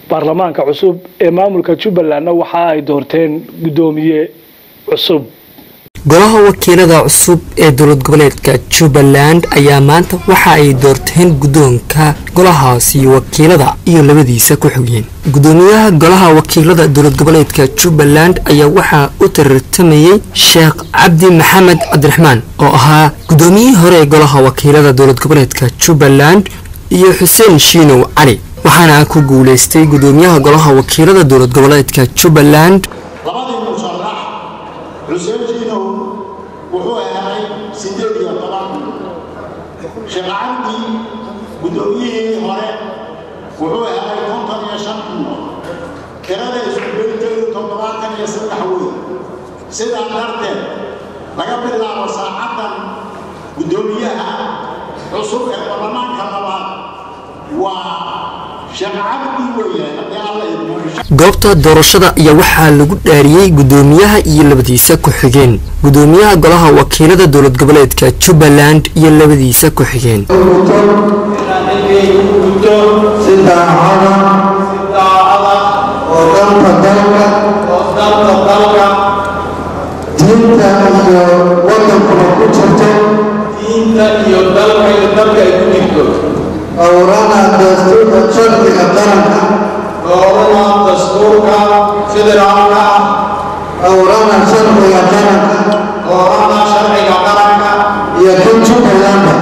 baarlamaanka cusub ee maamulka jubbalandna waxa ay doorteen guddoomiye cusub golaha wakiilada cusub ee dowlad goboleedka jubbaland ayaa maanta waxa ay doorteen guddoonka golahaasi wakiilada iyo labadiisa ku xogeen guddoomiyaha golaha wakiilada dowlad goboleedka jubbaland ayaa waxaa u tartamayey sheekh cabdi maxamed cabdiraxmaan oo ahaa guddoomiyihii hore ee golaha wakiilada dowlad goboleedka jubbaland iyo xuseen shiinow cali waxaana ku guuleystay guddoomiyaha golaha wakiilada dowlad goboleedka jubbaland labadii musharax xuseen jiinow wuxuu helay siddeed iyo toban sheekh cabdi guddoomiyihii hore wuxuu helay konton iyo shan kunno tirada iskubeynteedu toddobaatan iyo saddex wey sidaa darteed laga bilaabo saacaddan guddoomiyaha cusub ee baarlamaanka labaad waa sheekh cabdi weeye haddii alla idmo goobta doorashada ayaa waxaa lagu dhaariyey guddoomiyaha iyo labadiisa ku-xigeen guddoomiyaha golaha wakiilada dowlad goboleedka jubbaland iyo labadiisa ku-xigeen si daacada oo danta dalka diinta iyo wadankuna ku jirto dhowrana dastuurka sharciga qaranka dhowrana sharciga qaranka iyo kan jubbalanda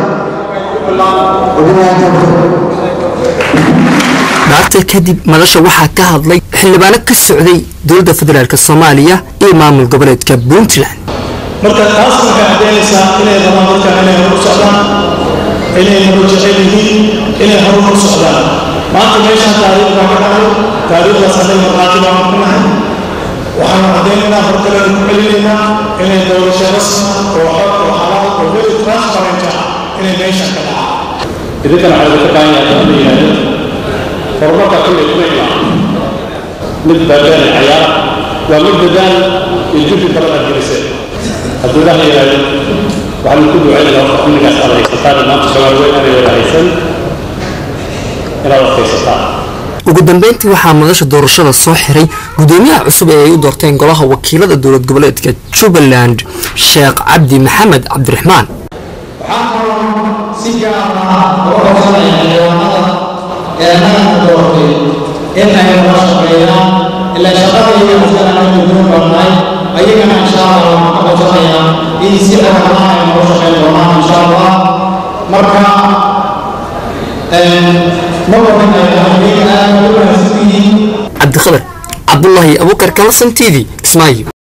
dhaarta kadib madasha waxaa ka hadlay xildhibaano ka socday dowladda federaalk soomaaliya iyo maamul goboleedka puntland marka taas waxay caddaynaysaa inay rabaan dadkan inay horu socdaan inay horu jecel yihiin inay horu hor socdaan maanta meeshaan taariikh baa ka dhacay taariikhdaas hadday markhaati baan ku nahay waxaanu caddaynaynaa hor kalena ku celinaynaa inay doorasho rasma oo xor oo xalaal oo very transparent ah inay meeshaan ka dhacaan idinkana waxaa idinka baahan yahay in la yidhaahdo horumarka kulley kuma imaan mid baabeen cayaara waa mid dadaal iyo juhdi badan aad geliseen hadduu ilaah yidhaahdo waxaan ku ducaynaya horta amnigaas aad haysataan maanta soomaali weyn aanay wada haysan inaad adkaysataan ugu dambeyntii waxaa madasha doorashada soo xiray guddoomiyaha cusub ee ay u doorteen golaha wakiilada dowlad goboleedka jubbaland sheekh cabdi maxamed cabdiraxmaan waxaan kaloo si gaar ah uga codsanaya xildhibaanada ee naga doortay in ay nala shaqeeyaan ilaa shaqadayga asana aan guddoon barnay ayagana insha allah waxaan ka codsanayaa in si dhaqanaa ay nala shaqeyn doonaan insha allah marka ma wadanayo ayaga aad ugu wanaagsan yihiin cabdikhadar cabdulaahi abuukar kalasan t v kismaayo